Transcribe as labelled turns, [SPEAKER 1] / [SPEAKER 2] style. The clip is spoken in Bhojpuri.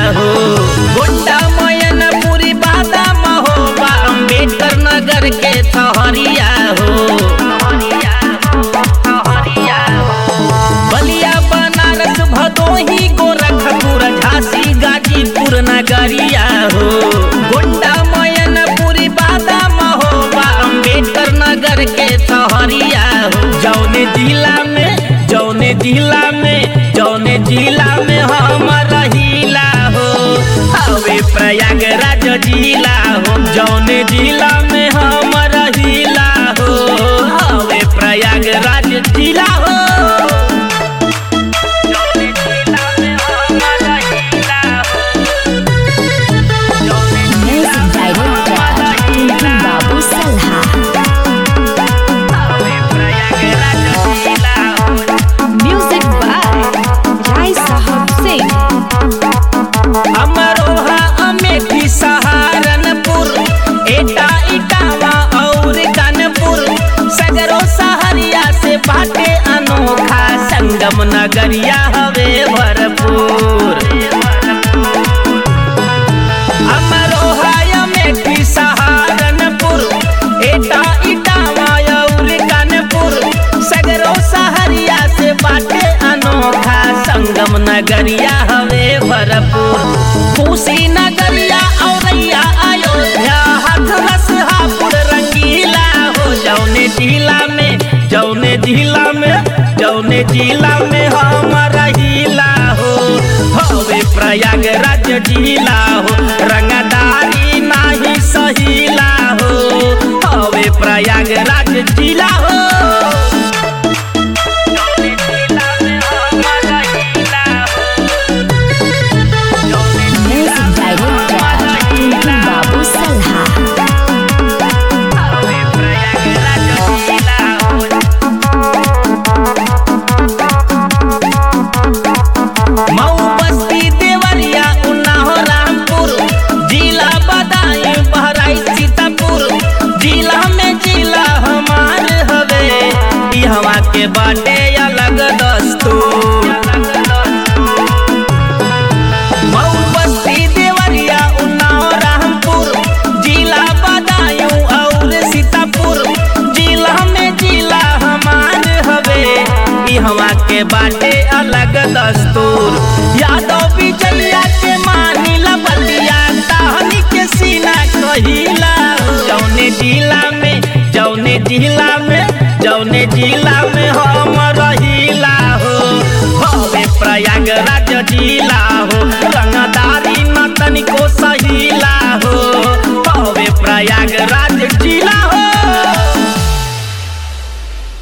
[SPEAKER 1] हो गोंडा मयनपुरी बादाम हो बा अम्बेडकर नगर के थहरिया हो बलिया बनारस भदोही गोरखपुर झांसी गाजीपुर नगरिया हो गोंडा मयनपुरी बादाम हो बा अम्बेडकर नगर के थहरिया हो जौने जिला में जौने जिला में जौने जिला में हम रहीला हो हवे प्रयागराज जिला हो जौने जिला में हम रहीला हो हवे प्रयागराज जिला हो जौने जिला में हम रहीला हो जौने
[SPEAKER 2] Music Director Tuntun Babu Salha
[SPEAKER 1] हवे प्रयागराज जिला हो
[SPEAKER 2] Music by Rai Sahab Singh
[SPEAKER 1] Amroha Amethi Saharanpur एटा इटावा और कानपुर सगरो सहरिया से बाटे अनोखा संगम नगरिया हवे भरपूर अमरोहा अमेठी सहारनपुर एटा इटावा और कानपुर सगरो सहरिया से बाटे अनोखा संगम नगरिया हवे भरपूर कुशी नगरिया औरैया अयोध्या हथरस हापुड़ रंगीला हो जौने जिला में जौने जिला में जौने जिला में हम रहीला हो हवे प्रयागराज जिला हो रंगदारी नाही सहीला हो हवे प्रयागराज जिला हो जौने जिला में हम रहीला हो
[SPEAKER 2] Music Director Tuntun Babu Salha
[SPEAKER 1] हवे प्रयागराज जिला हो मऊ बस्ती देवरिया उन्नाव रामपुर जिला बदायूं बहराइच सीतापुर जिला में जिला हमार हवे ई हवा के बाटे अलग दस्तूर मऊ बस्ती देवरिया उन्नाव रामपुर जिला बदायूं और सीतापुर जिला में जिला हमार हवे ई हवा के बाटे अलग दस्तूर यादव बिजलिया के मानी बलिया ताहनी के सीना कहिला जौने जिला में जौने जिला में जौने जिला में हम रहीला हो हवे प्रयागराज